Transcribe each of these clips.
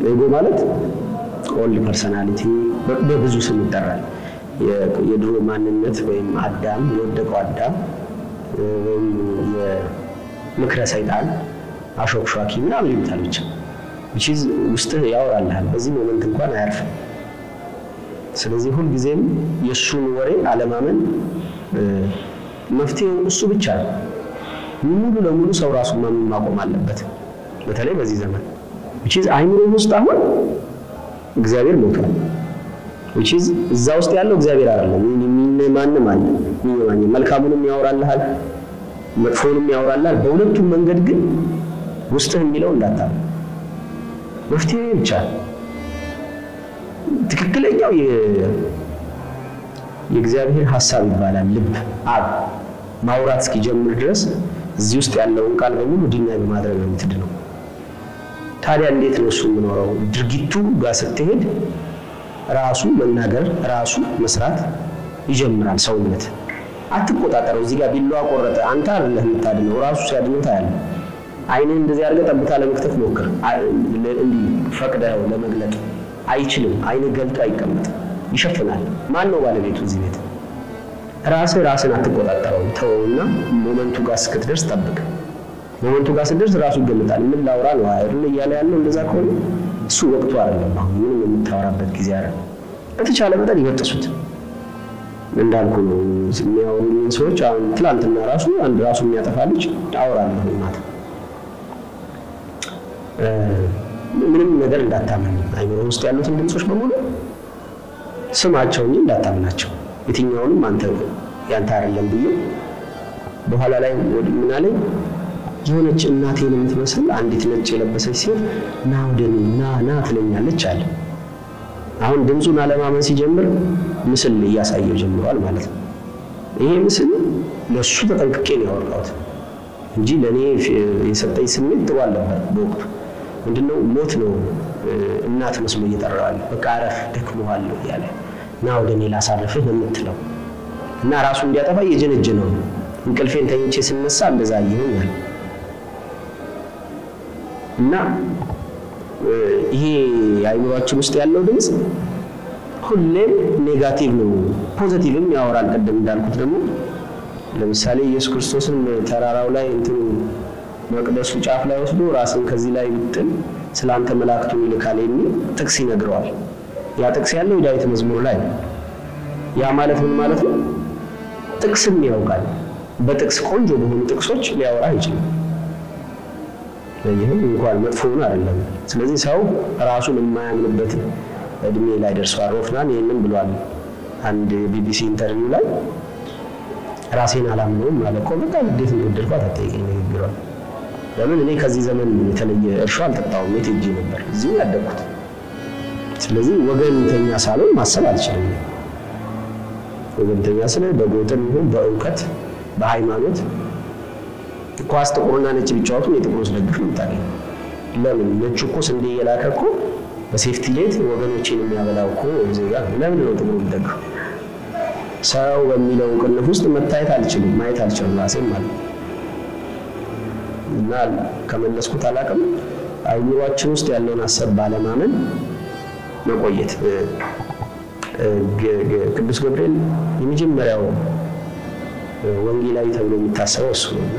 ኤጎ ማለት ኦልድ ፐርሰናሊቲ በብዙ ስም ይጠራል። የድሮ ማንነት ወይም አዳም የወደቀው አዳም ወይም የምክረ ሰይጣን አሾክሿኪ ምናምን ይሉታል። ብቻ ዊችዝ ውስጥህ ያወራልሃል። በዚህ ሞመንት እንኳን አያርፍም። ስለዚህ ሁልጊዜም የእሱን ወሬ አለማመን መፍትሄው እሱ ብቻ ነው። ሙሉ ለሙሉ ሰው ራሱን ማመን ማቆም አለበት። በተለይ በዚህ ዘመን ዊችዝ አይምሮ ውስጥ አሁን እግዚአብሔር ሞቷል። ዊችዝ እዛ ውስጥ ያለው እግዚአብሔር አይደለም። ማንም አለ የሚማኝ መልካሙንም ያወራልሃል፣ መጥፎውንም ያወራልሃል። በሁለቱም መንገድ ግን ውስጥህ የሚለው እንዳታምን መፍትሄ ብቻ ትክክለኛው የእግዚአብሔር ሀሳብ ይባላል። ልብ አብ ማውራት እስኪጀምር ድረስ እዚህ ውስጥ ያለውን ቃል በሙሉ ዲናይ በማድረግ ነው የምትድነው። ታዲያ እንዴት ነው እሱ የምኖረው? ድርጊቱ ጋር ስትሄድ ራሱ መናገር ራሱ መስራት ይጀምራል። ሰውነት አትቆጣጠረው። እዚህ ጋር ቢላዋ ቆረጠ፣ አንተ አይደለህ የምታድነው፣ ራሱ ሲያድነው ታያለህ። አይንህ እንደዚህ አድርገህ ጠብታ ለመክተት ሞክር። እንዲህ ፈቅደው ለመግለጥ አይችልም። አይንህ ገልጦ አይቀመጥም፣ ይሸፍናል። ማን ነው ባለቤቱ እዚህ ቤት? ራስህ ራስን አትቆጣጠረው። ተወውና ሞመንቱ ጋር እስክትደርስ ጠብቅ። ሞመንቱ ጋር ስትደርስ ራሱ ይገለጣል። ምን ላውራ ነው አይደል እያለ ያለው እንደዛ ከሆነ እሱ ወቅቱ አይደለም። አሁን ምንም የምታወራበት ጊዜ አይደለም። በተቻለ መጠን ይበጥሱት። እንዳልኩ ነው የሚያወሩኝን ሰዎች አሁን ትላንትና ራሱ አንድ ራሱ የሚያጠፋ ልጅ አወራለሁ ማታ ምንም ነገር እንዳታምን አይምሮ ውስጥ ያሉትን ድምፆች በሙሉ ስማቸው እንጂ እንዳታምናቸው የትኛውንም አንተ ያንተ አይደለም ብዬ በኋላ ላይ ምን አለኝ የሆነች እናቴን የምትመስል አንዲት ነጭ የለበሰች ሴት ና ወደ እኔ ና ና ትለኛለች አለ። አሁን ድምፁን አለማመን ሲጀምር ምስል እያሳየው ጀምሯል ማለት ነው። ይሄ ምስል ለእሱ ተጠንቅቄ ነው ያወራሁት እንጂ ለእኔ የሰጠኝ ስሜት ጥሩ አልነበር በወቅቱ። ምንድነው ሞት ነው እናት መስሎ እየጠራዋል። በቃ አረፍ ደክሞሃለሁ እያለ ና ወደ እኔ ላሳርፍህ ነው የምትለው እና ራሱ እንዲያጠፋ እየጀነጀነው ነው። እንቅልፌን ተኝቼ ስነሳ እንደዛ ይሆናል እና ይሄ አይምሯችን ውስጥ ያለው ድምፅ ሁሌም ኔጋቲቭ ነው። ፖዘቲቭም ያወራል። ቅድም እንዳልኩት ደግሞ ለምሳሌ ኢየሱስ ክርስቶስን ተራራው ላይ እንትኑ መቅደሱ ጫፍ ላይ ወስዶ ራስን ከዚህ ላይ ብጥል ስለ አንተ መላእክቱን ይልካል የሚል ጥቅስ ይነግረዋል። ያ ጥቅስ ያለው የዳዊት መዝሙር ላይ ነው። ያ ማለት ምን ማለት ነው? ጥቅስም ያውቃል። በጥቅስ ቆንጆ በሆኑ ጥቅሶች ሊያወራ ይችላል። ይህም እንኳን መጥፎውን አይደለም። ስለዚህ ሰው ራሱን የማያምንበት እድሜ ላይ ደርሷል። ሮፍናን ይህንን ብሏል አንድ ቢቢሲ ኢንተርቪው ላይ ራሴን አላምነውም ማለት እኮ በቃ እንዴት እንደወደድኳት አትጠይቀኝ ንግግሯል። ለምን እኔ ከዚህ ዘመን የተለየ እርሾ አልጠጣሁም። የት ሄጄ ነበር? እዚሁ ያደግኩት። ስለዚህ ወገንተኛ ሳልሆን ማሰብ አልችልም። ወገንተኛ ስለ በጎጥም ይሁን በእውቀት በሃይማኖት ኳስ ጥቁርና ነጭ ቢጫወቱ የጥቁሩ ደግፍ ነው የምታገኘው። ለምን ነጩ እኮ ስንዴ እየላከ እኮ በሴፍቲ ኔት ወገኖችን የሚያበላው እኮ ዜጋ ነው። ለምን ነው ጥቁሩ የሚደግፈው? ሰው በሚለው ቅንፍ ውስጥ መታየት አልችልም፣ ማየት አልችልም ራሴም ማለት ነው። እና ከመለስኩት አላውቅም። አይምሯችን ውስጥ ያለውን ሀሳብ ባለማመን መቆየት። ቅዱስ ገብርኤል የመጀመሪያው ወንጌላዊ ተብሎ የሚታሰበው እሱ ነው።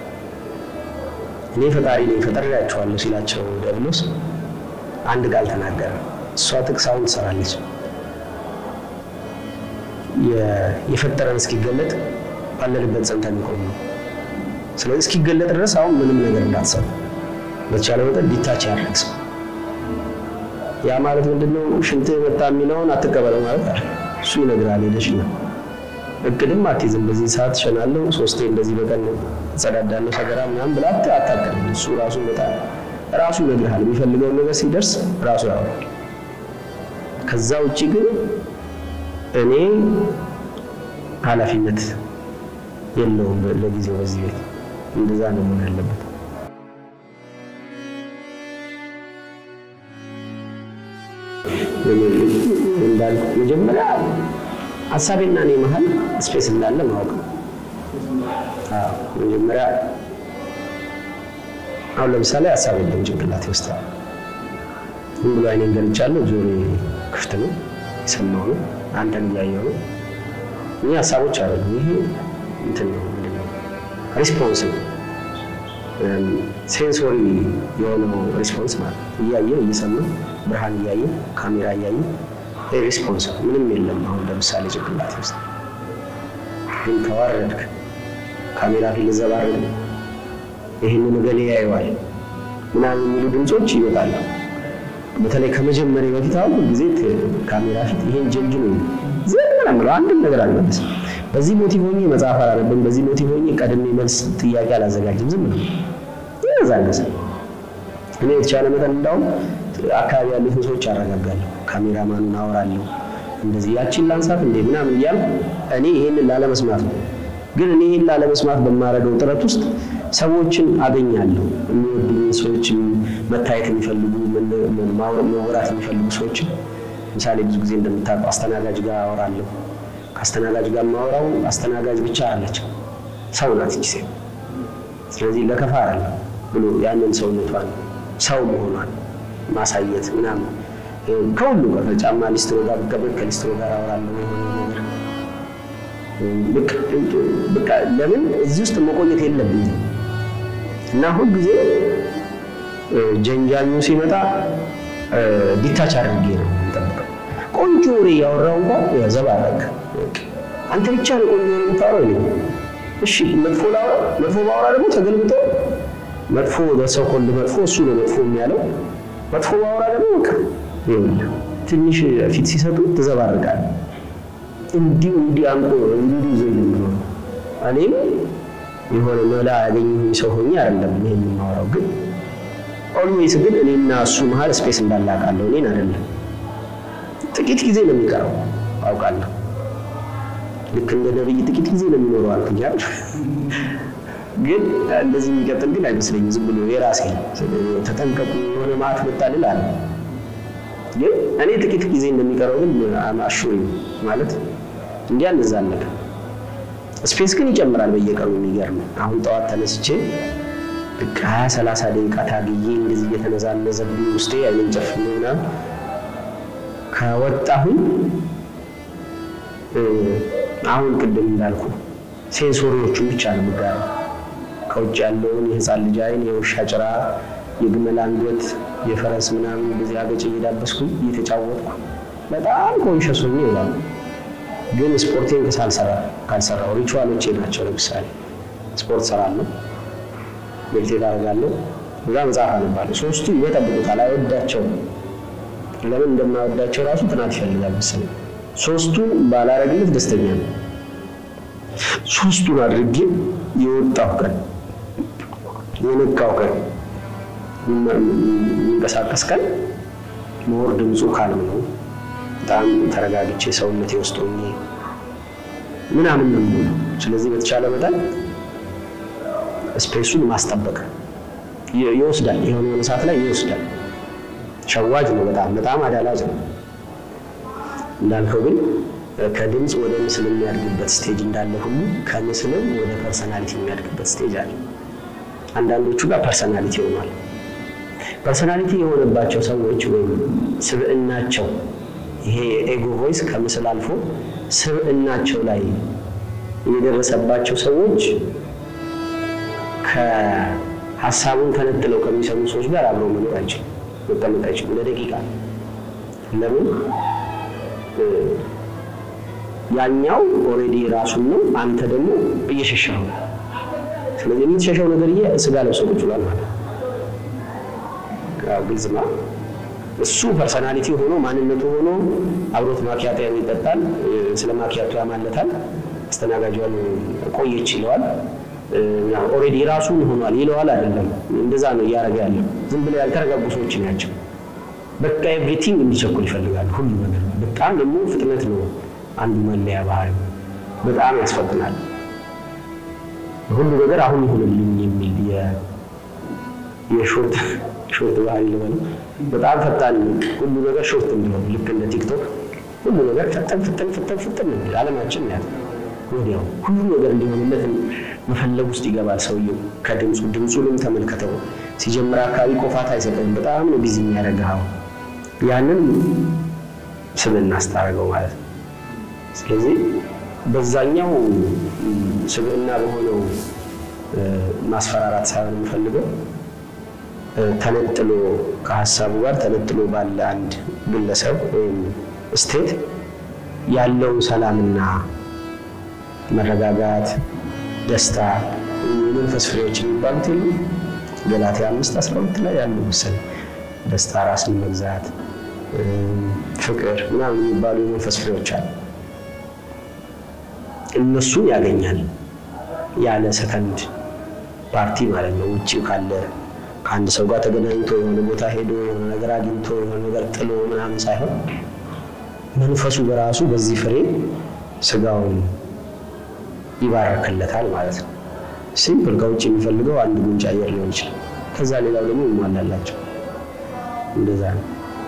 እኔ ፈጣሪ ነኝ ፈጥሬያቸዋለሁ ሲላቸው ዲያብሎስ አንድ ቃል ተናገረ። እሷ ጥቅስ አሁን ትሰራለች። የፈጠረን እስኪገለጥ ባለንበት ጸንተን እንቆም ነው። ስለዚህ እስኪገለጥ ድረስ አሁን ምንም ነገር እንዳትሰሩ፣ በተቻለ መጠን ዲታች ያደርግ ሰው። ያ ማለት ምንድነው? ሽንትህ መጣ የሚለውን አትቀበለው ማለት አለ። እሱ ይነግራል። ሄደሽ ነው እቅድም አትይዝም። በዚህ ሰዓት እሸናለሁ፣ ሶስቴ እንደዚህ በቀን እጸዳዳለሁ፣ ሰገራ ምናምን ብላ አታቅድም። እሱ ራሱ በጣም ራሱ ይነግርሃል። የሚፈልገውን ነገር ሲደርስ ራሱ ያወራል። ከዛ ውጭ ግን እኔ ኃላፊነት የለውም ለጊዜው በዚህ ቤት እንደዛ ነው መሆን ያለበት። እንዳልኩ መጀመሪያ ሀሳቤና እኔ መሀል ስፔስ እንዳለ ማወቅ ነው። መጀመሪያ አሁን ለምሳሌ ሀሳብ የለም ጭንቅላቴ ውስጥ ዝም ብሎ አይኔን ገልጫለሁ። ጆሮ ክፍት ነው፣ የሰማው ነው፣ አንተን እያየው ነው። እኛ ሀሳቦች አሉ። ይሄ እንትን ነው ምንድን ነው ሪስፖንስ ነው ሴንሶሪ የሆነው ሪስፖንስ ማለት እያየ እየሰማ ብርሃን እያየ ካሜራ እያየ ሪስፖንስ ምንም የለም። አሁን ለምሳሌ ጭንቅላት ውስጥ ግን ተዋረድክ፣ ካሜራ ፊት ልዘባረድ፣ ይህንን ገሌ ያየዋል ምናምን የሚሉ ድምፆች ይወጣሉ። በተለይ ከመጀመሪያ በፊት አሁን ጊዜ ካሜራ ፊት ይሄን ጀንጅ ነው ዝም ነው የምለው፣ አንድም ነገር አልመለስም። በዚህ ሞቲቭ ሆኜ መጽሐፍ አላነብም። በዚህ ሞቲቭ ሆኜ ቀድሜ መልስ ጥያቄ አላዘጋጅም። ዝም ነው ይነዛለስ እኔ የተቻለ መጠን እንዳውም አካባቢ ያሉትን ሰዎች አረጋጋለሁ። ካሜራማኑን አወራለሁ። እንደዚህ ያቺን ላንሳት እንዴ ምናምን እያልኩ እኔ ይሄንን ላለመስማት ነው። ግን እኔ ይሄን ላለመስማት በማደርገው ጥረት ውስጥ ሰዎችን አገኛለሁ። የሚወዱኝ ሰዎች፣ መታየት የሚፈልጉ መወራት የሚፈልጉ ሰዎችን ምሳሌ ብዙ ጊዜ እንደምታውቀው አስተናጋጅ ጋር አወራለሁ። ከአስተናጋጅ ጋር የማወራው አስተናጋጅ ብቻ አለች ሰው ናት እቺ ሴት። ስለዚህ ለከፋ አለ ብሎ ያንን ሰውነቷን ሰው መሆኗን ማሳየት ምናምን ከሁሉ ጋር ከጫማ ሊስትሮ ጋር ብቀበል ከሊስትሮ ጋር አወራለሁ የሆነ ነገር በቃ ለምን እዚህ ውስጥ መቆየት የለብኝም እና ሁል ጊዜ ጀንጃኙ ሲመጣ ዲታች አድርጌ ነው የምጠብቀው። ቆንጆ ወሬ እያወራው እንኳን ዘባረቅ አንተ ብቻ ነው ቆንጆ ወሬ የምታወራው ይለኝ። እሺ መጥፎ ላውራ፣ መጥፎ ባወራ ደግሞ ተገልብጦ መጥፎ በሰው ኮልድ መጥፎ እሱ ነው መጥፎ የሚያለው። መጥፎ ባወራ ደግሞ በቃ ይኸውልህ ትንሽ ፊት ሲሰጡ ትዘባርቃል። እንዲሁ እንዲህ አምጦ እንዲሁ ይዞ ነው። እኔም የሆነ መላ ያገኘሁኝ ሰው ሆኜ አይደለም ይሄን የማወራው፣ ግን ኦልዌይስ ግን እኔና እሱ መሀል ስፔስ እንዳላቃለሁ እኔን አይደለም። ጥቂት ጊዜ ነው የሚቀረው አውቃለሁ። ልክ እንደ ነብይ ጥቂት ጊዜ ነው የሚኖረው አልኩኝ አይደል? ግን እንደዚህ የሚቀጥል ግን አይመስለኝም። ዝም ብሎ የራሴ ተጠንቀቁ የሆነ ማት መጣልል አለ። ግን እኔ ጥቂት ጊዜ እንደሚቀረው ግን አሹሪ ማለት እንዲህ አንዛለቅ። ስፔስ ግን ይጨምራል በየቀኑ የሚገርም። አሁን ጠዋት ተነስቼ ልክ ሀያ ሰላሳ ደቂቃ ታግዬ እንደዚህ እየተነዛነዘብኝ ውስጤ አይንን ጨፍኜ ምናምን ከወጣሁኝ አሁን ቅድም እንዳልኩ ሴንሶሪዎቹን ብቻ ነው የምጋራው። ከውጭ ያለውን የህፃን ልጅ አይን፣ የውሻ ጭራ፣ የግመል አንገት፣ የፈረስ ምናምን እንደዚህ አገጭ እየዳበስኩኝ እየተጫወትኩ በጣም ኮንሸስ ሆኜ ይላሉ። ግን ስፖርቴን ሳልሰራ ካልሰራው ሪቹዋሎቼ ናቸው። ለምሳሌ ስፖርት ሰራለሁ፣ ሜዲቴት አደርጋለሁ፣ እዛ መጽሐፍ አነባለሁ። ሶስቱ ይበጠብጡታል፣ አይወዳቸውም። ለምን እንደማይወዳቸው ራሱ ጥናት ይፈልጋል መሰለኝ። ሶስቱን ባላረግለት ደስተኛ ነው። ሶስቱን አድርጌ የወጣው ቀን የነቃው ቀን የሚንቀሳቀስ ቀን መወር ድምፁ ካልም ነው። በጣም ተረጋግቼ ሰውነቴ ውስጥ ሆኜ ምናምን ነው የምሆነው። ስለዚህ በተቻለ መጠን ስፔሱን ማስጠበቅ ይወስዳል። የሆነ የሆነ ሰዓት ላይ ይወስዳል። ሸዋጅ ነው። በጣም በጣም አዳላጅ ነው። እንዳልከው ግን ከድምፅ ወደ ምስል የሚያድግበት ስቴጅ እንዳለ ሁሉ ከምስልም ወደ ፐርሰናሊቲ የሚያድግበት ስቴጅ አለ። አንዳንዶቹ ጋር ፐርሰናሊቲ ሆኗል። ፐርሰናሊቲ የሆነባቸው ሰዎች ወይም ስብዕናቸው ይሄ የኤጎ ቮይስ ከምስል አልፎ ስብዕናቸው ላይ የደረሰባቸው ሰዎች ከሀሳቡን ተነጥለው ከሚሰሙ ሰዎች ጋር አብረው መኖር አይችሉም፣ መቀመጥ አይችሉም ለደቂቃ ለምን ያኛው ኦልሬዲ ራሱን ነው፣ አንተ ደግሞ እየሸሸኸው ነው። ስለዚህ የምትሸሸው ነገርዬ ስጋ ለብሶ ቁጭ ብሏል ማለት ነው። ግልጽ ነው። እሱ ፐርሰናሊቲ ሆኖ ማንነቱ ሆኖ አብሮት ማኪያቶ ይጠጣል፣ ስለ ማኪያቶ ያማለታል፣ አስተናጋጇን ቆየች ይለዋል። ኦልሬዲ ራሱን ሆኗል ይለዋል። አይደለም እንደዛ ነው እያደረገ ያለው። ዝም ብለው ያልተረጋጉ ሰዎች ናቸው። በቃ ኤቭሪቲንግ እንዲቸኩል ይፈልጋሉ። ሁሉ ነገር በጣም ደግሞ ፍጥነት ነው አንዱ መለያ ባህሪ በጣም ያስፈጥናል። ሁሉ ነገር አሁን ይሁንልኝ የሚል የሾርት ሾርት ባህሪ ልበለው በጣም ፈጣን ሁሉ ነገር ሾርት እንዲሆን ልክ እንደ ቲክቶክ ሁሉ ነገር ፈጠን ፈጠን ፈጠን ፈጠን የሚል አለማችን ያት ወዲያው ሁሉ ነገር እንዲሆንለት መፈለግ ውስጥ ይገባል ሰውየው። ከድምፁ ድምፁንም ተመልከተው ሲጀምር አካባቢ ቆፋት አይሰጥም። በጣም ነው ቢዚ የሚያደርግህ ያንን ስብዕና አስታረገው ማለት ነው። ስለዚህ በዛኛው ስብዕና በሆነው ማስፈራራት ሳይሆን የምፈልገው ተነጥሎ ከሀሳቡ ጋር ተነጥሎ ባለ አንድ ግለሰብ ወይም ስቴት ያለውን ሰላምና መረጋጋት፣ ደስታ፣ የመንፈስ ፍሬዎች የሚባሉት የሉ ገላትያ አምስት አስራ ሁለት ላይ ያሉ መሰለኝ ደስታ፣ ራስን መግዛት፣ ፍቅር ምናምን የሚባሉ የመንፈስ ፍሬዎች አሉ። እነሱን ያገኛል ያለ ሰከንድ ፓርቲ ማለት ነው። ውጭ ካለ ከአንድ ሰው ጋር ተገናኝቶ የሆነ ቦታ ሄዶ የሆነ ነገር አግኝቶ የሆነ ነገር ጥሎ ምናምን ሳይሆን መንፈሱ በራሱ በዚህ ፍሬ ስጋውን ይባረክለታል ማለት ነው። ሲምፕል ከውጭ የሚፈልገው አንድ ጉንጭ አየር ሊሆን ይችላል። ከዛ ሌላው ደግሞ ይሟላላቸው። እንደዛ ነው።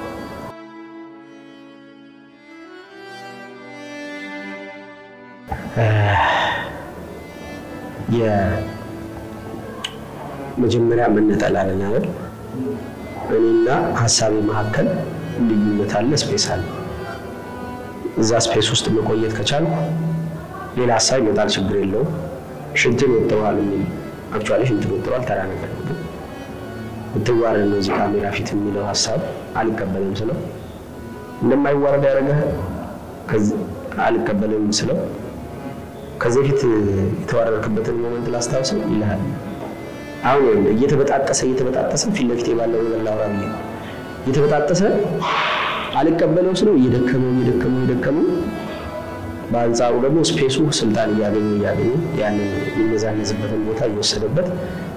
የመጀመሪያ መነጠላለን አይደል? እኔና ሀሳቤ መካከል ልዩነት አለ፣ ስፔስ አለ። እዛ ስፔስ ውስጥ መቆየት ከቻልኩ ሌላ ሀሳብ ይመጣል፣ ችግር የለውም። ሽንትን ወጥረዋል የሚል አክቹዋሊ ሽንትን ወጥረዋል ተራ ነገር ነው። ግን ብትዋረድ ነው እዚህ ካሜራ ፊት የሚለው ሀሳብ አልቀበልም ስለው እንደማይዋረድ ያደረገህ አልቀበልም ስለው ከዚህ በፊት የተዋረድክበትን ሞመንት ላስታውሰው ይልሃል። አሁን እየተበጣጠሰ እየተበጣጠሰ ፊት ለፊት ባለው ነገር ላውራ ብዬ እየተበጣጠሰ አልቀበለው ስለው እየደከመው እየደከመው እየደከመው በአንጻሩ ደግሞ ስፔሱ ስልጣን እያገኘ እያገኘ ያንን የሚነዛነዝበትን ቦታ እየወሰደበት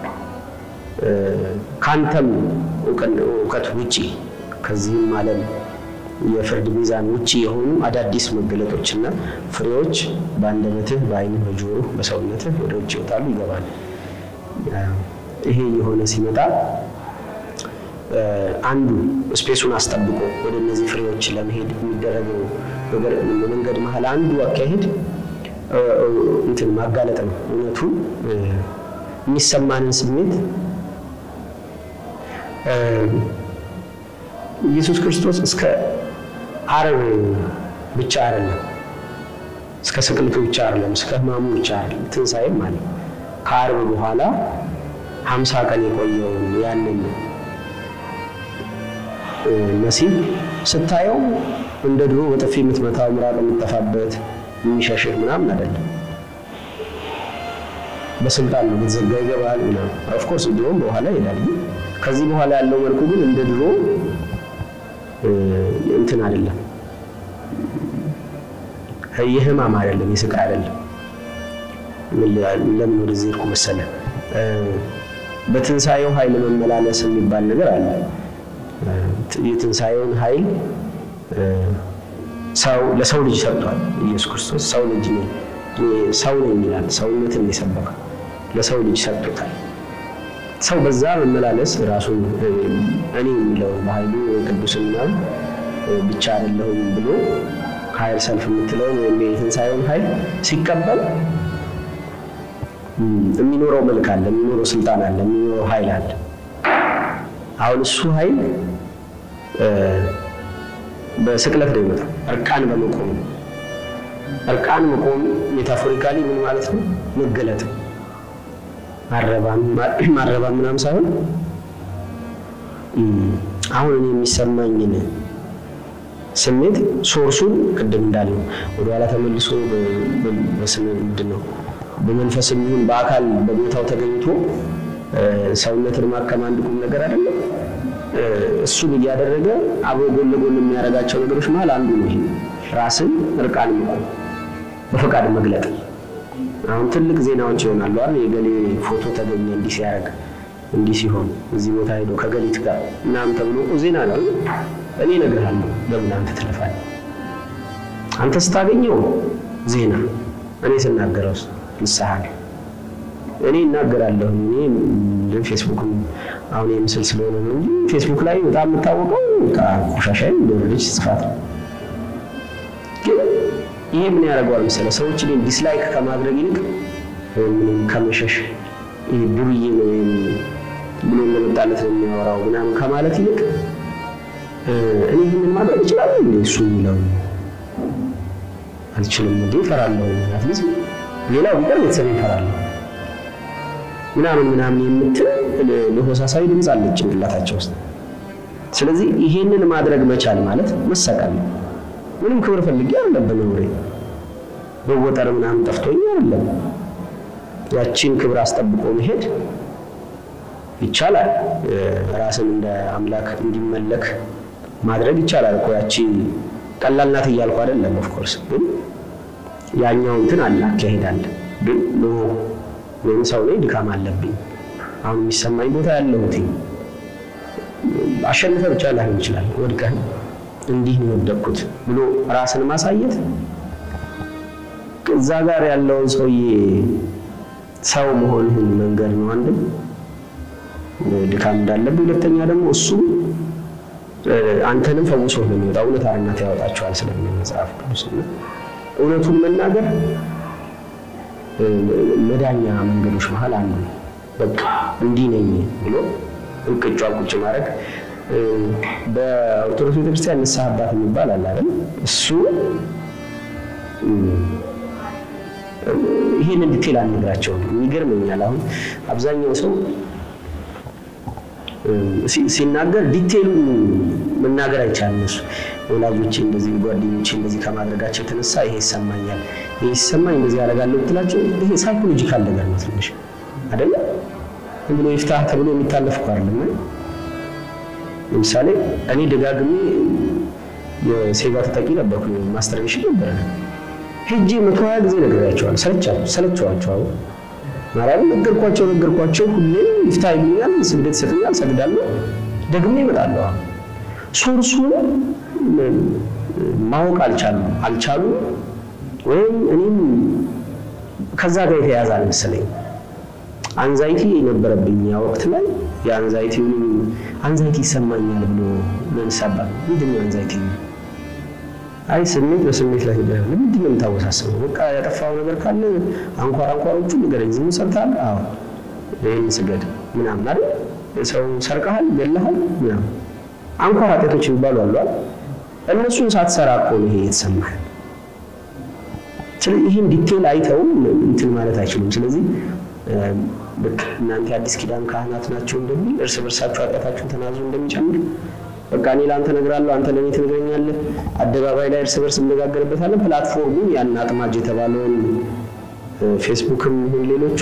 ከአንተም እውቀት ውጪ ከዚህም ዓለም የፍርድ ሚዛን ውጪ የሆኑ አዳዲስ መገለጦችና ፍሬዎች በአንደበትህ፣ በዓይንህ፣ በጆሮህ፣ በሰውነትህ ወደ ውጭ ይወጣሉ፣ ይገባሉ። ይሄ የሆነ ሲመጣ አንዱ ስፔሱን አስጠብቆ ወደ እነዚህ ፍሬዎች ለመሄድ የሚደረገው መንገድ መሀል አንዱ አካሄድ እንትን ማጋለጥ ነው። እውነቱን የሚሰማንን ስሜት ኢየሱስ ክርስቶስ እስከ ዓርብ ብቻ አይደለም፣ እስከ ስቅለቱ ብቻ አይደለም፣ እስከ ሕማሙ ብቻ አይደለም፣ ትንሣኤም ማለት ከዓርብ በኋላ ሀምሳ ቀን የቆየውን ያንን መሲህ ስታየው እንደ ድሮ በጥፊ የምትመታው ምራቅ የምትጠፋበት የሚሸሽህ ምናምን አይደለም። በስልጣን ነው ብትዘጋ ይገባል ምናምን። ኦፍኮርስ ድሮም በኋላ ይሄዳል። ከዚህ በኋላ ያለው መልኩ ግን እንደ ድሮ እንትን አይደለም፣ የህማም አይደለም፣ የስቃይ አይደለም። ለምን ወደዚህ ሄድኩ መሰለህ? በትንሣኤው ኃይል መመላለስ የሚባል ነገር አለ። የትንሣኤውን ኃይል ሰው ለሰው ልጅ ሰጥቷል። ኢየሱስ ክርስቶስ ሰው ልጅ ነው ሰው ነው የሚላል ሰውነትን የሰበከው ለሰው ልጅ ሰጥቶታል። ሰው በዛ መመላለስ ራሱን እኔ የሚለው በኃይሉ ቅዱስና ብቻ አይደለሁም ብሎ ኃይል ሰልፍ የምትለውን ወይም የትንሣኤውን ኃይል ሲቀበል የሚኖረው መልክ አለ፣ የሚኖረው ስልጣን አለ፣ የሚኖረው ኃይል አለ። አሁን እሱ ኃይል በስቅለት ነው ይመጣ እርቃን በመቆም ነው። እርቃን መቆም ሜታፎሪካሊ ምን ማለት ነው? መገለጥ ማረባም ማረባም ምናምን ሳይሆን አሁን እኔ የሚሰማኝን ስሜት ሶርሱን ቅድም እንዳለው ወደኋላ ተመልሶ በስነ ምንድን ነው በመንፈስም ይሁን በአካል በቦታው ተገኝቶ ሰውነትን ማከም አንድ ቁም ነገር አይደለም። እሱን እያደረገ አብሮ ጎን ለጎን የሚያደርጋቸው ነገሮች መሀል አንዱ ነው ይሄ ራስን እርቃን መቆም በፈቃድ መግለጥ። አሁን ትልቅ ዜናዎች ይሆናሉ አይደል? የገሌ ፎቶ ተገኘ እንዲህ ሲያደርግ እንዲህ ሲሆን እዚህ ቦታ ሄዶ ከገሊት ጋር ምናምን ተብሎ ዜና ነው። እኔ እነግርሃለሁ፣ ለምን አንተ ትለፋለህ? አንተ ስታገኘው ዜና፣ እኔ ስናገረው ንስሐ ነው። እኔ እናገራለሁ። እኔ ፌስቡክ አሁን የምስል ስለሆነ ነው እንጂ ፌስቡክ ላይ በጣም የምታወቀው ቆሻሻይ እንደወረደች ጽፋት ነው። ግን ይሄ ምን ያደርገዋል መሰለህ? ሰዎች እኔን ዲስላይክ ከማድረግ ይልቅ ምንም ከመሸሽ ይሄ ዱርዬ ነው ወይም ብሎ እንደመጣለት ነው የሚያወራው ምናምን ከማለት ይልቅ እኔ ይህንን ማድረግ እችላለሁ እንዴ? እሱ የሚለው አልችልም እንዴ እፈራለሁ። አትሊስት ሌላው ቢቀር ቤተሰብ ይፈራለሁ ምናምን ምናምን የምትል ለሆሳሳዊ ድምፅ አለች ጭንቅላታቸው ውስጥ። ስለዚህ ይሄንን ማድረግ መቻል ማለት መሰቀል ነው። ምንም ክብር ፈልጌ አይደለም በመኖሬ በወጠር ምናምን ጠፍቶኝ አይደለም። ያቺን ክብር አስጠብቆ መሄድ ይቻላል። ራስን እንደ አምላክ እንዲመለክ ማድረግ ይቻላል እኮ ያቺ ቀላል ናት እያልኩ አይደለም። ኦፍኮርስ ግን ያኛው እንትን አለ አካሄድ አለ። ግን ኖ ወይም ሰው ላይ ድካም አለብኝ አሁን የሚሰማኝ ቦታ ያለሁት አሸንፈ ብቻ ላይሆን ይችላል። ወድቀህ እንዲህ ነው የወደቅኩት ብሎ ራስን ማሳየት እዛ ጋር ያለውን ሰውዬ ሰው መሆንህን መንገድ ነው አንድም ድካም እንዳለብህ፣ ሁለተኛ ደግሞ እሱ አንተንም ፈውሶ ነው የሚወጣ እውነት አርነት ያወጣቸዋል ስለሚል መጽሐፍ ቅዱስ እና እውነቱን መናገር መዳኛ መንገዶች መሀል አንዱ በቃ እንዲህ ነኝ ብሎ እንቅጯ ቁጭ ማድረግ በኦርቶዶክስ ቤተክርስቲያን ንስሐ አባት የሚባል አለ አይደል? እሱ ይህን ዲቴል አልነግራቸውም። ይገርመኛል። አሁን አብዛኛው ሰው ሲናገር ዲቴሉን መናገር አይቻልም። እሱ ወላጆቼ እንደዚህ ጓደኞቼ እንደዚህ ከማድረጋቸው የተነሳ ይሄ ይሰማኛል፣ ይሄ ሲሰማኝ እንደዚህ ያደርጋለሁ ብትላቸው ይሄ ሳይኮሎጂካል ነገር ነው ትንሽ አይደለ? ዝም ብሎ ይፍታህ ተብሎ የሚታለፍ እኮ አይደለም። ለምሳሌ እኔ ደጋግሜ የሴጋ ተጠቂ ነበርኩ፣ ማስተርቤሽን ነበረ ሄጄ መቶ ሀያ ጊዜ ነግሬያቸዋለሁ። ሰለቻቸው ሰለቸዋቸው ማርያም ነገርኳቸው ነገርኳቸው። ሁሌም ይፍታ ይሉኛል፣ ስግደት ይሰጡኛል፣ ሰግዳለሁ፣ ደግሜ እመጣለሁ። ሶርሱን ማወቅ አልቻሉም አልቻሉም ወይም እኔም ከዛ ጋር የተያያዘ አልመሰለኝ። አንዛይቲ የነበረብኝ ያ ወቅት ላይ የአንዛይቲውንም አንዛይቲ ይሰማኛል ብሎ ለንሳባት ምንድን ነው አንዛይቲ? አይ ስሜት በስሜት ላይ ሄደ። ምንድን ነው የምታወሳስበው? በቃ ያጠፋው ነገር ካለ አንኳር አንኳሮቹ ንገረኝ። ዝም ሰርተሃል? አዎ ይህን ስገድ ምናምን አይደል? ሰው ሰርቀሃል፣ ገለሃል ምናምን አንኳር ኃጢአቶች የሚባሉ አሉ አይደል? እነሱን ሳትሰራ እኮ ነው ይሄ የተሰማህ። ስለዚህ ይህን ዲቴል አይተው እንትን ማለት አይችሉም። ስለዚህ ልክ እናንተ የአዲስ ኪዳን ካህናት ናቸው እንደሚል እርስ በርሳችሁ ኃጢአታችሁን ተናዙ እንደሚጨምር በቃ እኔ ለአንተ እነግራለሁ፣ አንተ ለእኔ ትነግረኛለህ። አደባባይ ላይ እርስ በርስ እንነጋገርበታለን። ፕላትፎርሙን ያን አጥማጅ የተባለውን ፌስቡክም ይሁን ሌሎቹ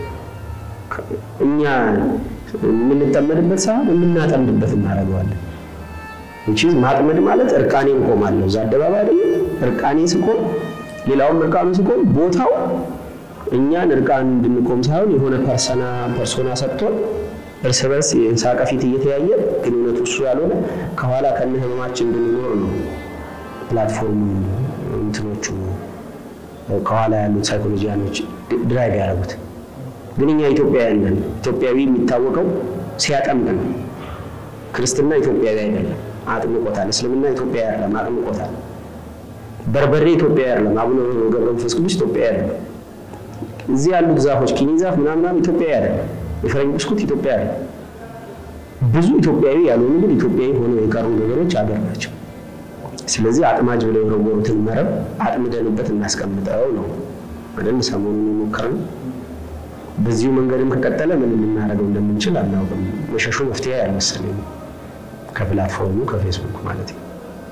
እኛ የምንጠመድበት ሳይሆን የምናጠምድበት እናደርገዋለን። እንቺ ማጥመድ ማለት እርቃኔን ቆማለሁ እዛ አደባባይ አይደለም። እርቃኔ ስቆም ሌላውም እርቃኑ ሲቆም ቦታው እኛን እርቃን እንድንቆም ሳይሆን የሆነ ፐርሰና ፐርሶና ሰጥቶን እርስ በርስ የሳቀ ፊት እየተያየ ግን እውነቱ እሱ ያልሆነ ከኋላ ከነ ህመማችን እንድንኖር ነው ፕላትፎርሙ እንትኖቹ ከኋላ ያሉት ሳይኮሎጂያኖች ድራይቭ ያደረጉት። ግን እኛ ኢትዮጵያውያን ነን። ኢትዮጵያዊ የሚታወቀው ሲያጠምቅ ነው። ክርስትና ኢትዮጵያዊ አይደለም፣ አጥምቆታል። እስልምና ኢትዮጵያዊ አይደለም፣ አጥምቆታል። በርበሬ ኢትዮጵያዊ አይደለም፣ አቡነ ገብረ መንፈስ ቅዱስ ኢትዮጵያዊ አይደለም። እዚህ ያሉት ዛፎች ኪኒ ዛፍ ምናምናም ኢትዮጵያዊ አይደለም። የፈረንጅ ብስኩት ኢትዮጵያ አይደለም። ብዙ ኢትዮጵያዊ ያልሆኑ ግን ኢትዮጵያዊ ሆነው የቀሩ ነገሮች አገር ናቸው። ስለዚህ አጥማጅ ብለው የወረወሩትን መረብ አጥምደንበት እናስቀምጠው ነው አይደል? ሰሞኑን የሞከርነው በዚሁ መንገድም ከቀጠለ ምን ልናደርገው እንደምንችል አናውቅም። መሸሹ መፍትሄ ያልመሰለኝ ከፕላትፎርሙ ከፌስቡክ ማለት ነው።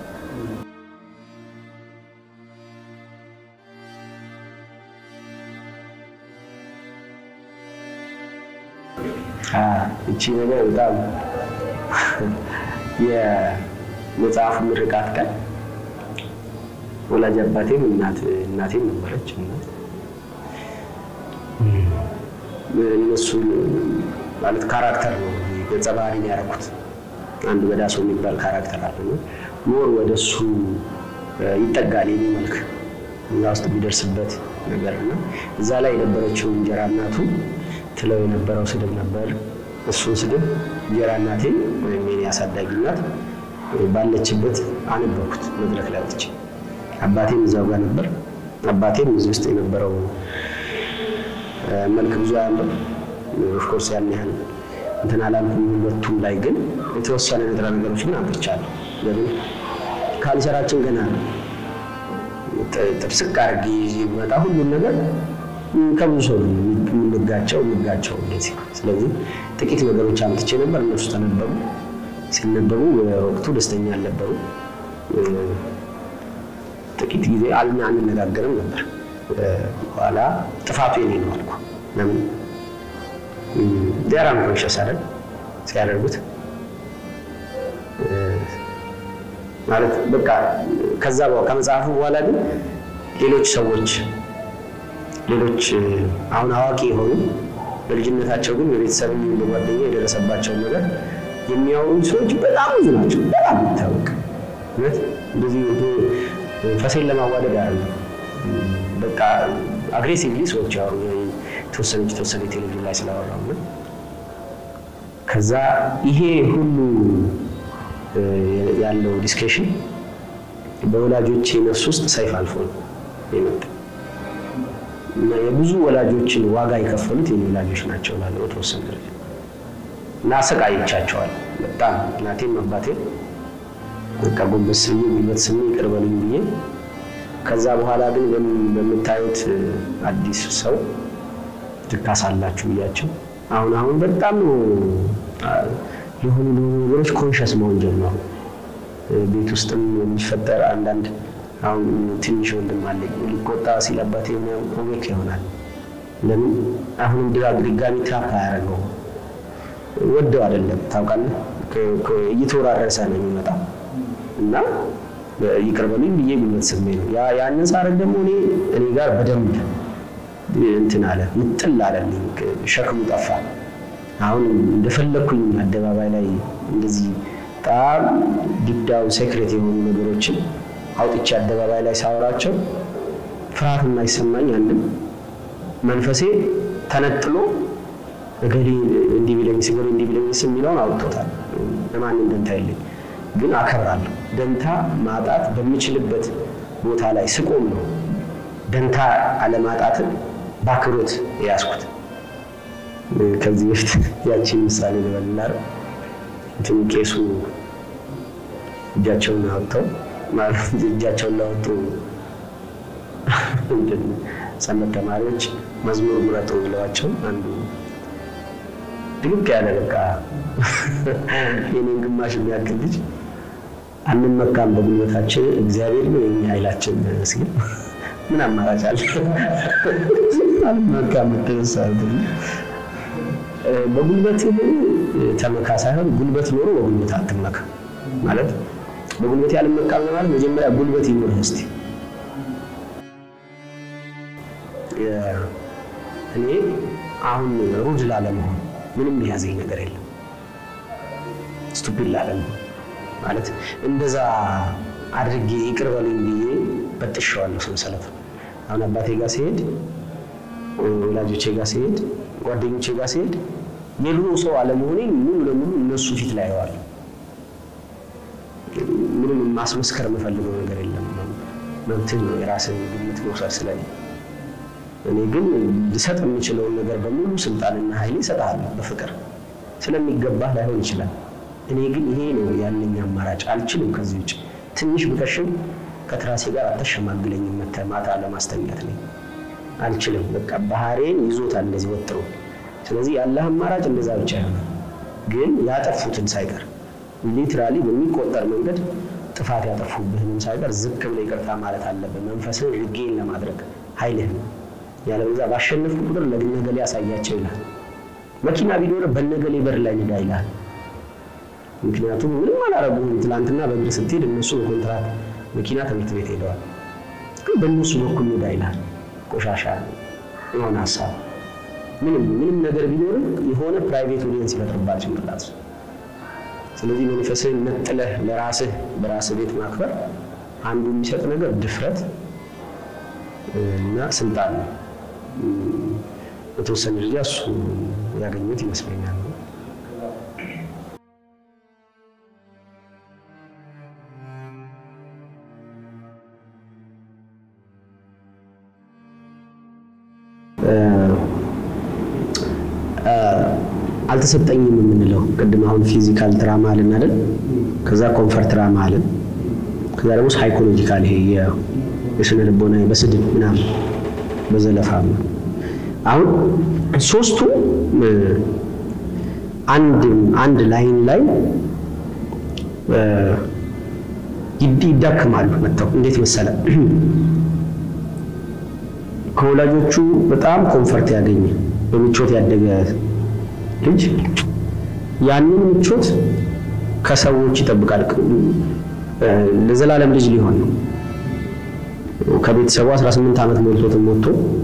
እቺ ነገር በጣም የመጽሐፉ ምርቃት ቀን ወላጅ አባቴም እናቴም ነበረች እና እነሱ ማለት ካራክተር ነው ገጸ ባህሪ ነው ያደረኩት። አንድ በዳሶ የሚባል ካራክተር አለ ነው ሞር ወደ እሱ ይጠጋል የኔ መልክ እዛ ውስጥ የሚደርስበት ነገር እና እዛ ላይ የነበረችው እንጀራ እናቱ ትለው የነበረው ስድብ ነበር። እሱን ስድብ እንጀራ እናቴ ወይም የኔ አሳዳጊ እናት ባለችበት አነበብኩት መድረክ ላይ ወጥቼ። አባቴም እዛው ጋር ነበር። አባቴም እዚህ ውስጥ የነበረው መልክ ብዙ አያምርም። ኦፍኮርስ ያን ያህል እንትን አላልኩም። ሁለቱም ላይ ግን የተወሰነ ንጥረ ነገሮች ግን አምጥቻለሁ። ለምን ካንሰራችን ገና ነው። ጥብስቅ አድርጌ ይዤ ብመጣ ሁሉን ነገር ከብዙ ሰው ነው የምንጋቸው የምጋቸው እንደዚህ። ስለዚህ ጥቂት ነገሮች አምጥቼ ነበር፣ እነሱ ተነበቡ። ሲነበቡ በወቅቱ ደስተኛ አልነበሩ። ጥቂት ጊዜ አልና አንነጋገርም ነበር። በኋላ ጥፋቱ የኔ ነው አልኩ። ለምን ዲያራ ኮንሸስ አይደል ሲያደርጉት ማለት በቃ ከዛ ከመጽሐፉ በኋላ ግን ሌሎች ሰዎች ሌሎች አሁን አዋቂ የሆኑ በልጅነታቸው ግን በቤተሰብ በጓደኛ የደረሰባቸውን ነገር የሚያወሩ ሰዎች በጣም ብዙ ናቸው። በጣም ይታወቅ እውነት እንደዚህ ፈሴን ለማዋደድ አለ በቃ አግሬሲቭሊ ሰዎች ያወሩ የተወሰነች የተወሰነ ቴሌቪዥን ላይ ስላወራው ነው። ከዛ ይሄ ሁሉ ያለው ዲስከሽን በወላጆቼ ነፍስ ውስጥ ሰይፍ አልፎ ነው የመጣ እና የብዙ ወላጆችን ዋጋ የከፈሉት የኔ ወላጆች ናቸው ላለው ተወሰነ ደረጃ እና አሰቃይቻቸዋል በጣም እናቴም አባቴም በቃ ጎንበስ ብዬ ጉልበት ስሜ ይቅር በሉኝ ብዬ ከዛ በኋላ ግን በምታዩት አዲስ ሰው ትካሳላችሁ ብያቸው አሁን አሁን በጣም ነው የሆኑ ለሆኑ ነገሮች ኮንሸስ መሆን ጀመሩ። ቤት ውስጥም የሚፈጠር አንዳንድ አሁን ትንሽ ወንድም አለኝ ሊቆጣ ሲል አባቴ ኦቤክ ይሆናል። ለምን አሁንም ድጋሚ ትራፕ አያደርገው ወደው አይደለም ታውቃለህ፣ እየተወራረሰ ነው የሚመጣው እና ይቅር በሉኝ ብዬ ጉልበት ስሜ ነው ያንን ሳረግ ደግሞ እኔ እኔ ጋር በደንብ እንትን አለ ምጥል አለልኝ፣ ሸክሙ ጠፋ። አሁን እንደፈለግኩኝ አደባባይ ላይ እንደዚህ በጣም ዲፕዳው ሴክሬት የሆኑ ነገሮችን አውጥቼ አደባባይ ላይ ሳወራቸው ፍርሃት የማይሰማኝ አንድም መንፈሴ ተነጥሎ እገሌ እንዲህ ቢለኝስ እገሌ እንዲህ ቢለኝስ የሚለውን አውጥቶታል። ለማንም ደንታ የለኝ፣ ግን አከብራለሁ። ደንታ ማጣት በምችልበት ቦታ ላይ ስቆም ነው ደንታ አለማጣትን በአክብሮት የያዝኩት። ከዚህ በፊት ያቺን ምሳሌ ልበልናል። እንትን ቄሱ እጃቸውን አወጥተው ማለት እጃቸውን ላወጡ ሰንበት ተማሪዎች መዝሙር ምረጡ ብለዋቸው አንዱ ድግቅ ያለ በቃ የኔን ግማሽ የሚያክል ልጅ አንመካም በጉልበታችን እግዚአብሔር ነው የኛ ኃይላችን ሲል ምን አማራጭ አለ? አንመካም ተነሳ በጉልበትህ ተመካ ሳይሆን ጉልበት ኖሮ በጉልበት አትመካ ማለት በጉልበት ያልመካም ማለት መጀመሪያ ጉልበት ይኖርህ እስቲ እኔ አሁን ሩድ ላለመሆን ምንም የያዘኝ ነገር የለም። ስቱፒድ ላለመሆን ማለት እንደዛ አድርጌ ይቅር በሉኝ ብዬ በጥሼዋለሁ ሰንሰለት። አሁን አባቴ ጋር ሲሄድ፣ ወላጆቼ ጋር ሲሄድ፣ ጓደኞቼ ጋር ሲሄድ የድሮ ሰው አለመሆኔን ሙሉ ለሙሉ እነሱ ፊት ላይ ያዋል። ምንም ማስመስከር የምፈልገው ነገር የለም። መብትህ ነው የራስን ግምት መውሰድ ስለኔ እኔ ግን ልሰጥ የምችለውን ነገር በሙሉ ስልጣንና ኃይሌ እሰጥሃለሁ በፍቅር ስለሚገባህ ላይሆን ይችላል። እኔ ግን ይሄ ነው ያለኝ አማራጭ፣ አልችልም ከዚህ ውጭ። ትንሽ ብከሽም ከትራሴ ጋር አተሸማግለኝም መተህ ማታ ለማስተኛት ነኝ አልችልም። በቃ ባህሬን ይዞታል እንደዚህ ወጥሮ። ስለዚህ ያለህ አማራጭ እንደዛ ብቻ ይሆናል። ግን ያጠፉትን ሳይቀር ሊትራሊ በሚቆጠር መንገድ ጥፋት ያጠፉብህንም ሳይቀር ዝቅ ብለህ ይቅርታ ማለት አለብህ። መንፈስህን ሪጌን ለማድረግ ኃይልህ ነው ያለበዛ ባሸነፍኩ ቁጥር ለነገሌ ያሳያቸው ይላል። መኪና ቢኖር በነገሌ በር ላይ ንዳ ይላል። ምክንያቱም ምንም አላረጉም። ትላንትና በእግር ስትሄድ እነሱ በኮንትራት መኪና ትምህርት ቤት ሄደዋል። ግን በእነሱ በኩል ንዳ ይላል። ቆሻሻ የሆነ ሀሳብ ምንም ምንም ነገር ቢኖርም የሆነ ፕራይቬት ኦዲየንስ ይፈጥርባል ጭንቅላት። ስለዚህ መንፈስህን ነጥለህ ለራስህ በራስህ ቤት ማክበር አንዱ የሚሰጥ ነገር ድፍረት እና ስልጣን ነው። በተወሰነ ደረጃ እሱ ያገኙት ይመስለኛል። አልተሰጠኝም የምንለው ቅድም አሁን ፊዚካል ትራማ አለን አይደል? ከዛ ኮንፈርት ትራማ አለን። ከዛ ደግሞ ሳይኮሎጂካል ይሄ የስነ ልቦና በስድብ ምናምን በዘለፋ አሁን ሶስቱ አንድ አንድ ላይን ላይ ይዳክማሉ። መጥተው እንዴት መሰለ ከወላጆቹ በጣም ኮንፈርት ያገኘ በምቾት ያደገ ልጅ ያንን ምቾት ከሰዎች ይጠብቃል። ለዘላለም ልጅ ሊሆን ነው። ከቤተሰቡ 18 ዓመት ሞልቶትም ሞቶ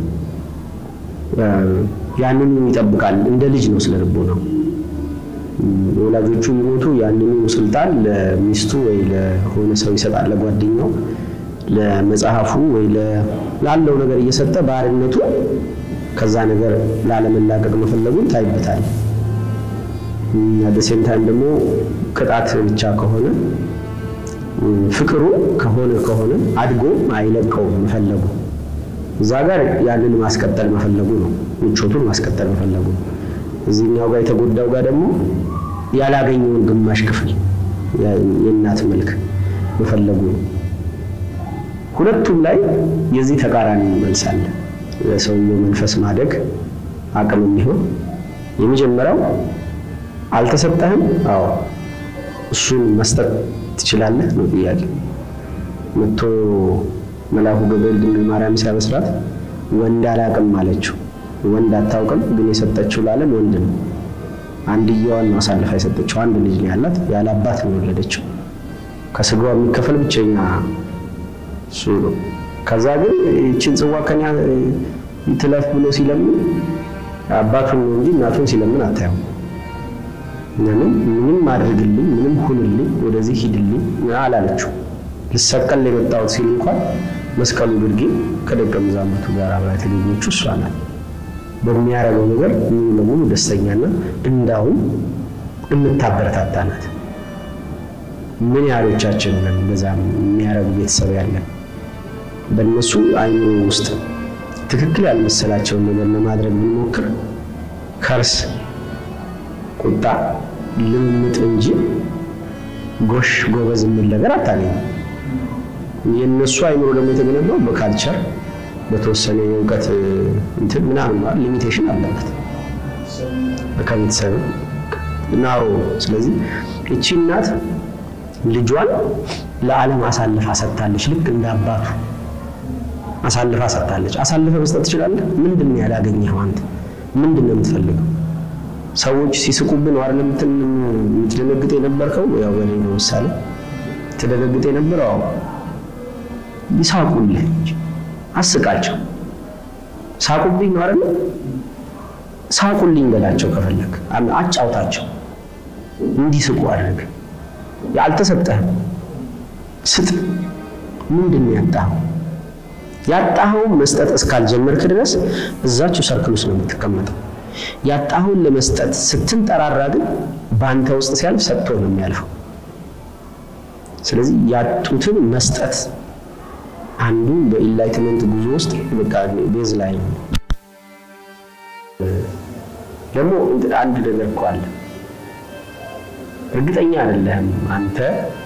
ያንኑ ይጠብቃል። እንደ ልጅ ነው ስለ ልቦ ነው። ወላጆቹ ቢሞቱ ያንኑ ስልጣን ለሚስቱ ወይ ለሆነ ሰው ይሰጣል፣ ለጓደኛው፣ ለመጽሐፉ ወይ ላለው ነገር እየሰጠ ባርነቱ ከዛ ነገር ላለመላቀቅ መፈለጉን ታይበታል። በሴም ታይም ደግሞ ቅጣት ብቻ ከሆነ ፍቅሩ ከሆነ ከሆነ አድጎ አይለቀውም መፈለጉ እዛ ጋር ያንን ማስቀጠል መፈለጉ ነው። ምቾቱን ማስቀጠል መፈለጉ ነው። እዚህኛው ጋር የተጎዳው ጋር ደግሞ ያላገኘውን ግማሽ ክፍል የእናት መልክ መፈለጉ ነው። ሁለቱም ላይ የዚህ ተቃራኒ መልስ አለ። ለሰውየው መንፈስ ማደግ አቅም የሚሆን የመጀመሪያው አልተሰጠህም? አዎ እሱን መስጠት ትችላለህ ነው ጥያቄ። መጥቶ መልአኩ ገብርኤል ድንግል ማርያም ሲያበስራት ወንድ አላቅም አለችው። ወንድ አታውቅም፣ ግን የሰጠችው ለዓለም ወንድ ነው። አንድየዋን ነው አሳልፋ የሰጠችው። አንድ ልጅ ነው ያላት፣ ያለ አባት ነው የወለደችው። ከስጋዋ የሚከፈል ብቸኛ እሱ ነው። ከዛ ግን ይችን ጽዋ ከኛ ትለፍ ብሎ ሲለምን አባቱን ነው እንጂ እናቱን ሲለምን አታየው። ምንም ምንም አድርግልኝ፣ ምንም ሁንልኝ፣ ወደዚህ ሂድልኝ አላለችው። ልሰቀል የመጣሁት ሲል እንኳን መስቀሉ ግርጌ ከደቀ መዛሙርቱ ጋር አብራ የተገኘችው እሷ ናት። በሚያደርገው ነገር ሙሉ ለሙሉ ደስተኛና እንዳውም የምታበረታታ ናት። ምን ያህሎቻችን ነን እንደዛ የሚያደርጉ ቤተሰብ ያለን? በእነሱ አይምሮ ውስጥ ትክክል ያልመሰላቸውን ነገር ለማድረግ ብንሞክር ከርስ፣ ቁጣ፣ ልምምጥ እንጂ ጎሽ ጎበዝ የሚል ነገር አታገኝም። የእነሱ አይምሮ ደግሞ የተገነባው በካልቸር በተወሰነ የእውቀት እንትን ምናምን ማለት ሊሚቴሽን አለበት ከቤተሰብ ናሮ። ስለዚህ እቺ እናት ልጇን ለዓለም አሳልፋ ሰጥታለች። ልክ እንደ አባቱ አሳልፋ ሰጥታለች። አሳልፈ መስጠት ትችላለህ? ምንድን ነው ያላገኘኸው አንተ? ምንድን ነው የምትፈልገው? ሰዎች ሲስቁብን ነው አይደል የምትደነግጥ የነበርከው? ያው በኔ ነው ምሳሌ ትደነግጥ የነበረው። አዎ ይሳቁልህ እንጂ አስቃቸው። ሳቁብኝ ነው አይደል? ሳቁልኝ በላቸው። ከፈለግ አጫውታቸው፣ እንዲስቁ አድርግ። አልተሰጠህም፣ ስጥ። ምንድን ነው ያጣኸው? ያጣኸውን መስጠት እስካልጀመርክ ድረስ እዛችሁ ሰርክል ውስጥ ነው የምትቀመጠው። ያጣኸውን ለመስጠት ስትንጠራራ ግን በአንተ ውስጥ ሲያልፍ ሰጥቶ ነው የሚያልፈው። ስለዚህ ያጡትን መስጠት አንዱ በኢንላይትመንት ጉዞ ውስጥ በቃ ቤዝ ላይ ነው። ደግሞ አንድ ነገር እኮ አለ። እርግጠኛ አይደለህም አንተ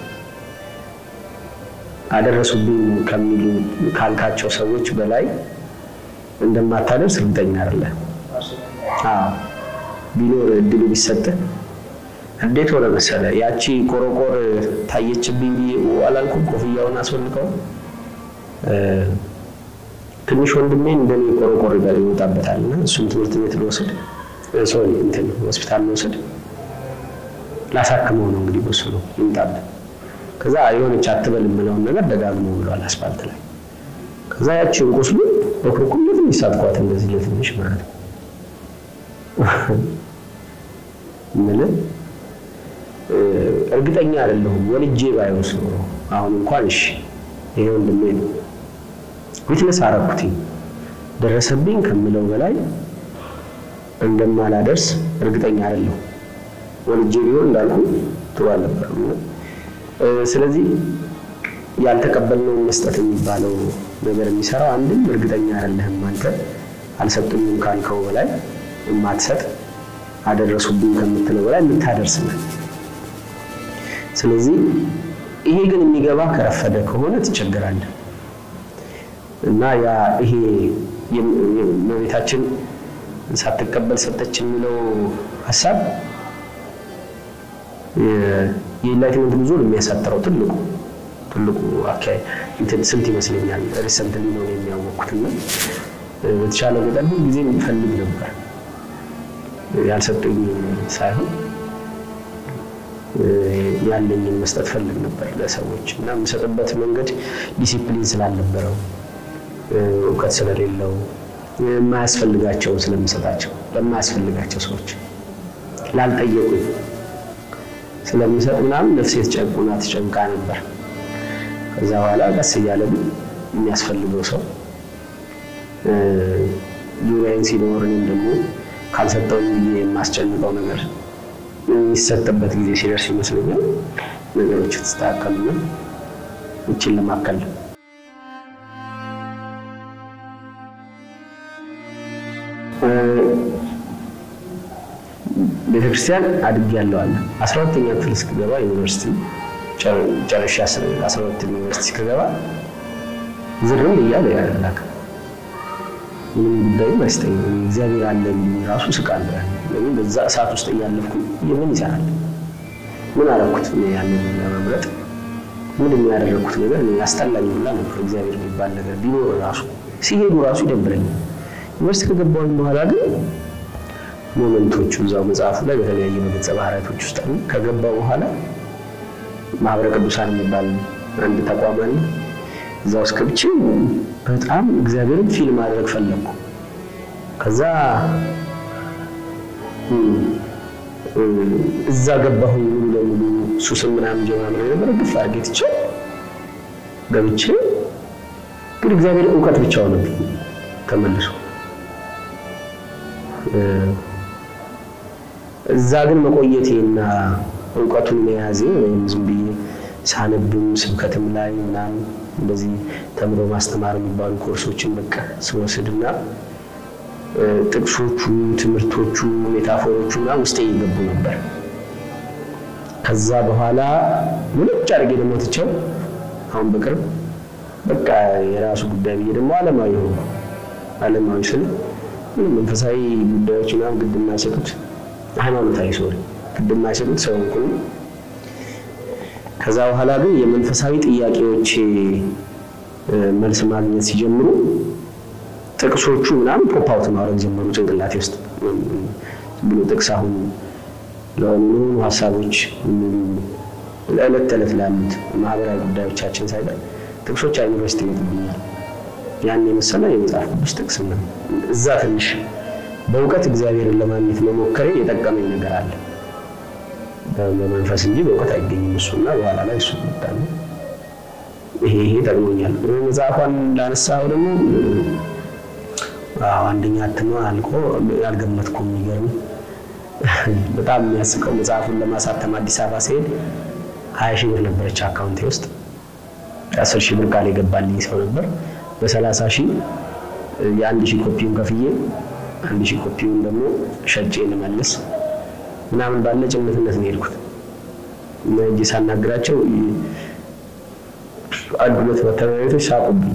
አደረሱብኝ ከሚሉ ካልካቸው ሰዎች በላይ እንደማታደርስ እርግጠኛ አይደለህም። አዎ ቢኖር እድሉ ቢሰጥህ እንዴት ሆነ መሰለ፣ ያቺ ቆረቆር ታየችብኝ ብዬ አላልኩም? ኮፍያውን አስወልቀው ትንሽ ወንድሜ እንደኔ ቆረቆር ይወጣበታል እና እሱን ትምህርት ቤት ልወስድ ሶሪ እንትን ሆስፒታል ልወስድ ላሳክመው ነው እንግዲህ በሱ ነው ይምጣብን። ከዛ የሆነች አትበል የምለውን ነገር ደጋግሞ ብሏል አስፋልት ላይ። ከዛ ያቺን ቁስሉ በኩርኩም ለትንሽ ሳትኳት እንደዚህ ለትንሽ ማለት ነው ምን እርግጠኛ አይደለሁም። ወልጄ ባይወስ ኖሮ አሁን እንኳን እሺ ይሄ ወንድሜ ነው ዊትነስ አረኩትኝ ደረሰብኝ ከምለው በላይ እንደማላደርስ እርግጠኛ አይደለሁም። ወልጄ ቢሆን እንዳልኩ ጥሩ አልነበረም። ስለዚህ ያልተቀበልነውን መስጠት የሚባለው ነገር የሚሰራው አንድም እርግጠኛ አይደለህም አንተ አልሰጡኝም ካልከው በላይ የማትሰጥ አደረሱብኝ ከምትለው በላይ የምታደርስ ነህ። ስለዚህ ይሄ ግን የሚገባ ከረፈደ ከሆነ ትቸገራለህ እና ያ ይሄ እመቤታችን ሳትቀበል ሰጠች የሚለው ሀሳብ የኢንላይትመንት ጉዞን የሚያሳጥረው ትልቁ ትልቁ አካባቢ እንትን ስንት ይመስለኛል ሪሰንትሊ ነው የሚያወቅኩትና በተቻለ መጠን ሁል ጊዜ የሚፈልግ ነበር ያልሰጡኝ ሳይሆን ያለኝን መስጠት ፈልግ ነበር ለሰዎች እና የምሰጥበት መንገድ ዲሲፕሊን ስላልነበረው እውቀት ስለሌለው የማያስፈልጋቸውን ስለምሰጣቸው ለማያስፈልጋቸው ሰዎች ላልጠየቁኝ ስለምሰጥ ምናምን ነፍሴ ተጨቁና ተጨንቃ ነበር። ከዛ በኋላ ቀስ እያለ ግን የሚያስፈልገው ሰው ዙሪያዬን ሲኖር እኔም ደግሞ ካልሰጠውኝ ብዬ የማስጨንቀው ነገር የሚሰጥበት ጊዜ ሲደርስ ይመስለኛል ነገሮች የተስተካከሉና እችን ለማከል ቤተክርስቲያን አድጌያለሁ አለ። አስራ ሁለተኛ ክፍል እስክገባ ዩኒቨርሲቲ ጨርሼ አስራ ሁለተኛ ዩኒቨርሲቲ እስክገባ ዝርም እያለ ያላክ ምንም ጉዳይም አይስጠኝም። እግዚአብሔር አለ የሚል ራሱ ስቃለሁ። ለምን በዛ እሳት ውስጥ እያለፍኩ ምን ይሰራል? ምን አደረኩት? ያንን ለመምረጥ ምንድን ነው ያደረኩት ነገር ያስጠላኝ ሁላ ነበር። እግዚአብሔር የሚባል ነገር ቢኖር ራሱ ሲሄዱ ራሱ ይደብረኛል። ዩኒቨርሲቲ ከገባሁኝ በኋላ ግን ሞመንቶቹ እዛው መጽሐፉ ላይ በተለያየ በገጸ ባህሪያቶች ውስጥ አሉ። ከገባ በኋላ ማህበረ ቅዱሳን የሚባል አንድ ተቋም አለ። እዛ ውስጥ ገብቼ በጣም እግዚአብሔርን ፊልም ማድረግ ፈለግኩ። ከዛ እዛ ገባሁኝ ሙሉ ለሙሉ ሱስም ምናምን ጀማምረ የነበረ ግፍ አድርጌ ትቼ ገብቼ ግን እግዚአብሔር እውቀት ብቻ ሆነብኝ ተመልሶ እዛ ግን መቆየቴና እውቀቱን መያዜ ወይም ዝም ብዬ ሳነብም ስብከትም ላይ ምናምን እንደዚህ ተምሮ ማስተማር የሚባሉ ኮርሶችን በቃ ስወስድና ጥቅሶቹ፣ ትምህርቶቹ፣ ሜታፎሮቹ ምናምን ውስጤ ይገቡ ነበር። ከዛ በኋላ ሙልጭ አድርጌ ደግሞ ትቼው አሁን በቅርብ በቃ የራሱ ጉዳይ ብዬ ደግሞ ዓለማዊ ሆኑ ዓለማዊ ስል ምንም መንፈሳዊ ጉዳዮች ምናምን ግድ የማይሰጡት ሃይማኖታዊ ሶሪ ግድ የማይሰጡት ሰው እንኩ ከዛ በኋላ ግን የመንፈሳዊ ጥያቄዎች መልስ ማግኘት ሲጀምሩ ጥቅሶቹ ምናምን ፖፕ አውት ማድረግ ጀመሩ ጭንቅላቴ ውስጥ ብሎ ጥቅስ አሁን ለሆኑ ለሆኑ ሀሳቦች ለዕለት ተዕለት ላሉት ማህበራዊ ጉዳዮቻችን ሳይቀር ጥቅሶች አይምሮ ውስጥ ይመጡብኛል። ያን የመሰለ የመጽሐፍ ቅዱስ ጥቅስ ነው። እዛ ትንሽ በእውቀት እግዚአብሔርን ለማግኘት መሞከሬ የጠቀመኝ ነገር አለ። በመንፈስ እንጂ በእውቀት አይገኝም እሱና በኋላ ላይ እሱ መጣለ። ይሄ ይሄ ጠቅሞኛል። መጽሐፏን ላነሳው ደግሞ አንደኛ እትሟ አልቆ ያልገመትኩም የሚገርም በጣም የሚያስቀው መጽሐፉን ለማሳተም አዲስ አበባ ሲሄድ ሀያ ሺህ ብር ነበረች አካውንቴ ውስጥ አስር ሺህ ብር ቃል የገባልኝ ሰው ነበር። በሰላሳ ሺህ የአንድ ሺህ ኮፒውን ከፍዬ አንድ ሺህ ኮፒውን ደግሞ ሸጬ ልመልስ ምናምን ባለ ጭምትነት ነው የሄድኩት እና እጅ ሳናግራቸው አንድ ሁለት መተሚያ ቤቶች ሳቁብኝ።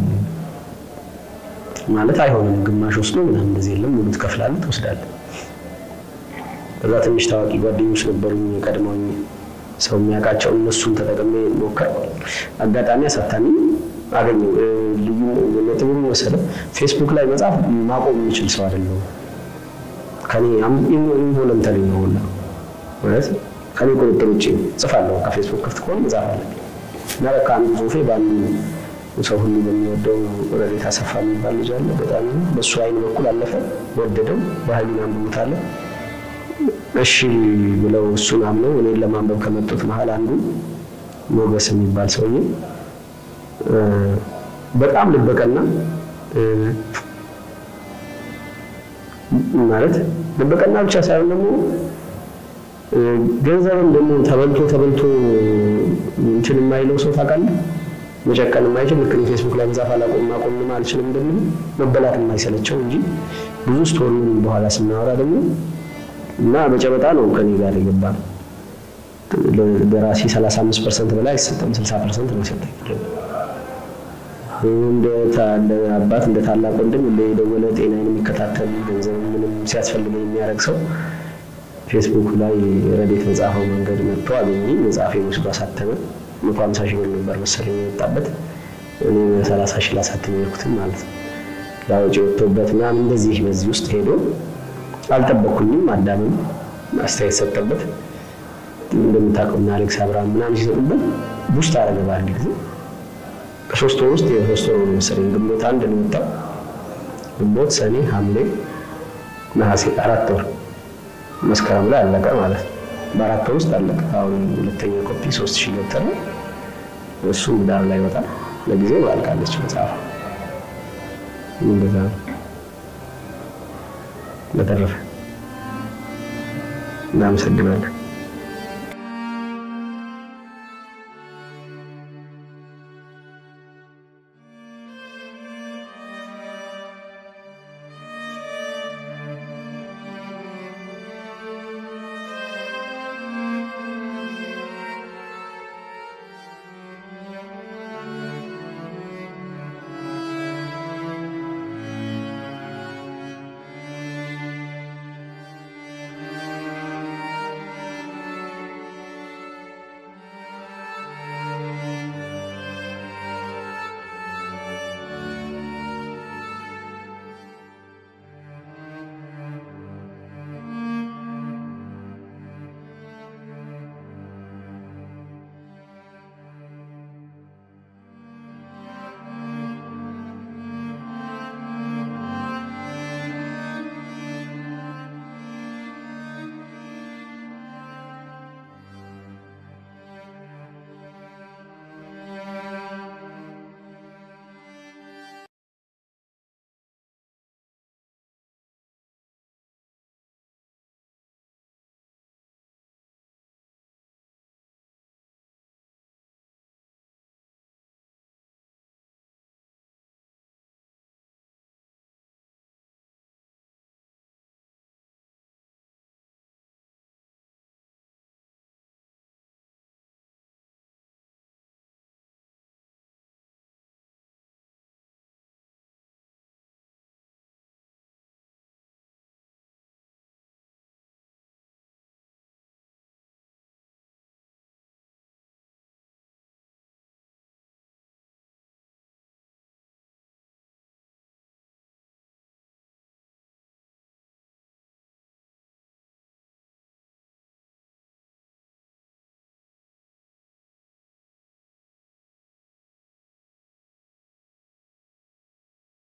ማለት አይሆንም ግማሽ ወስዶ ምናምን እንደዚህ የለም ሙሉ ትከፍላለህ ትወስዳለህ። ከዛ ትንሽ ታዋቂ ጓደኞች ነበሩኝ የቀድሞኝ ሰው የሚያውቃቸው እነሱን ተጠቅሜ ሞከር አጋጣሚ አሳታሚ አገኘው። ልዩ ነጥቡ መሰለ ፌስቡክ ላይ መጽሐፍ ማቆም የሚችል ሰው አይደለሁም። ከኔ ኢንቮለንተሪ ነው ሁላ ማለት ከኔ ቁጥጥር ውጭ ጽፋለሁ። ከፌስቡክ ክፍት ከሆነ መጽሐፍ አለ እና በቃ አንዱ ጽሁፌ በአንዱ ሰው ሁሉ በሚወደው ረዴት አሰፋ የሚባል ልጅ አለ። በጣም በእሱ አይን በኩል አለፈ፣ ወደደው፣ ባህሉን አንብቦታል። እሺ ብለው እሱን አምነው እኔን ለማንበብ ከመጡት መሀል አንዱ ሞገስ የሚባል ሰውዬ በጣም ልበቀና ማለት ልበቀና ብቻ ሳይሆን ደግሞ ገንዘብም ደግሞ ተበልቶ ተበልቶ እንትን የማይለው ሰው ታውቃለህ። መጨቀን የማይችል ልክ ፌስቡክ ላይ መጻፍ አላቆም ማቆም አልችልም እንደሚል መበላት የማይሰለቸው እንጂ ብዙ ስቶሪውን በኋላ ስናወራ ደግሞ እና በጨበጣ ነው ከኔ ጋር የገባ ነው። ደራሲ 35 ፐርሰንት በላይ አይሰጠም፣ 60 ፐርሰንት ነው የሰጠኝ። እንደ አባት እንደ ታላቅ ወንድም የደወለ ጤናዬን የሚከታተል ገንዘብ ምንም ሲያስፈልገኝ የሚያደርግ ሰው ፌስቡክ ላይ ረዴት መጽሐፈው መንገድ መጥቶ አገኘኝ። መጽሐፌ ወስዶ አሳተመ። መቶ ሀምሳ ሺህ ብር ነበር መሰለኝ የወጣበት እኔ ሰላሳ ሺህ ላሳትም የሄድኩትም ማለት ነው። ያወጪ ወጥቶበት ምናምን እንደዚህ በዚህ ውስጥ ሄዶ አልጠበኩኝም። አዳምም አስተያየት ሰጠበት። እንደምታውቀው እና አሌክስ አብርሃም ምናምን ሲሰጡበት ቡስት አደረገ በአንድ ጊዜ ከሶስት ወር ውስጥ የሶስት ወር ነው መሰለኝ ግንቦት አንድ ነው የወጣው። ግንቦት፣ ሰኔ፣ ሐምሌ፣ ነሐሴ አራት ወር መስከረም ላይ አለቀ ማለት ነው። በአራት ወር ውስጥ አለቀ። አሁን ሁለተኛ ኮፒ ሶስት ሺህ ገብተር ነው እሱ ዳር ላይ ይወጣል። ለጊዜው አልቃለች መጽሐፍ። እንደዛ ነው። በተረፈ እናመሰግናለን።